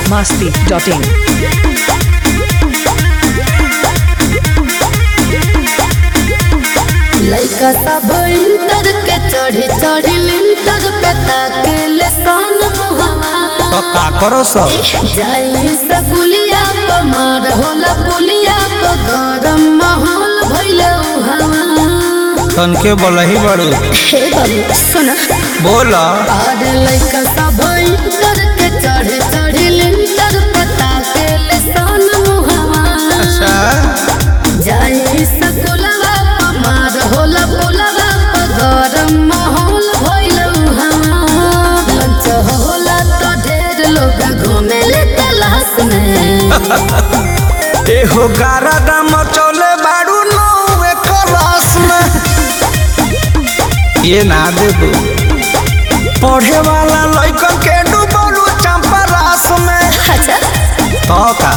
biharmasti.in लइका सब inter के चढ़ी चढ़ी लिंटर पे ताकेले सन मुहवा तो का करो सब जाई से पुलिया प मार होला पुलिया प गरम माहौल भइले उहावा तनके बोलही बड़ू हे बाबू सुना बोल और लइका सब इंटर के चढ़ी चढ़ी लिंटर पे ताकेले सन मुहवा अच्छा जाई सकुलवा पमार होला पुलवा प गरम माहौल भइल उहाँ लंच होला तो ढेर लोग घुमेले तलाश में एहो गारा दाम चले बाड़ू नौवे क्लास में ये ना देबू पढ़े वाला लइकन के डूबलू चंपा रास में अच्छा तो का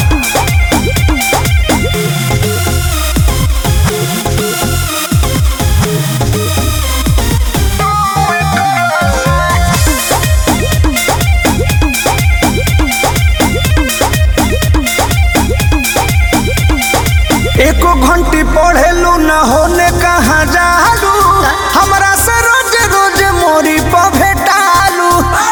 एको घंटी पढ़ेलू न होने कहाँ जालू हमरा से रोज रोज मोरी पर भेटालू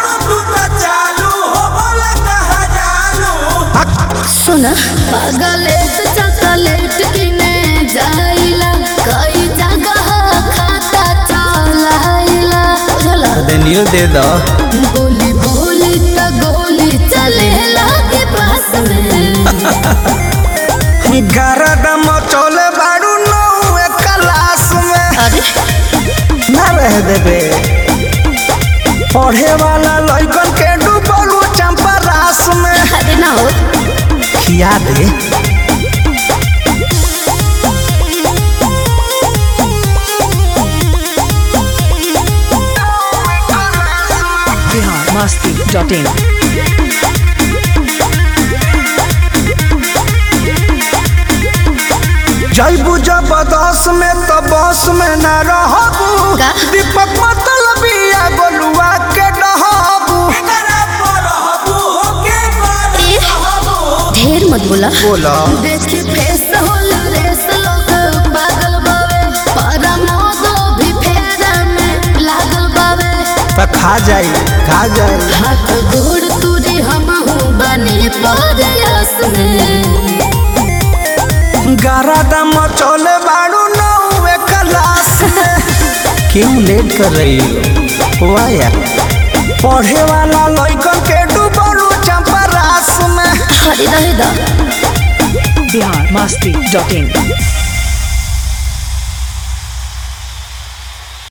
सुना पागलेट चॉकलेट किने जाइला कई जगह खाता चलाइला बुझला देनियो दे दो गोली बोली त गोली चलेला के पास में गरदम चले बाड़ू नौवे क्लास में अरे ना रह देबे पढ़े वाला लइकन के डूबलू चंपा रास में अरे ना हो खिया दे biharmasti.in जैबू जबरदस्त में तो बस में न रहबू का? दीपक मतलबिया गोलुआ के डहबू ढेर मत बोला बोला देखी फेस होला रेस लोग पागल बावे पारा मोदो भी फेरा में लागल बावे तो खा जाई खा जाई हाथ गोड़ तुरी हम हूँ बने परयास में गारा दम चले बाड़ू नौवे क्लास में क्यों लेट कर रही हो वाह यार पढ़े वाला लइकन के डूबलू चंपा रास में हरी रहे दा biharmasti.in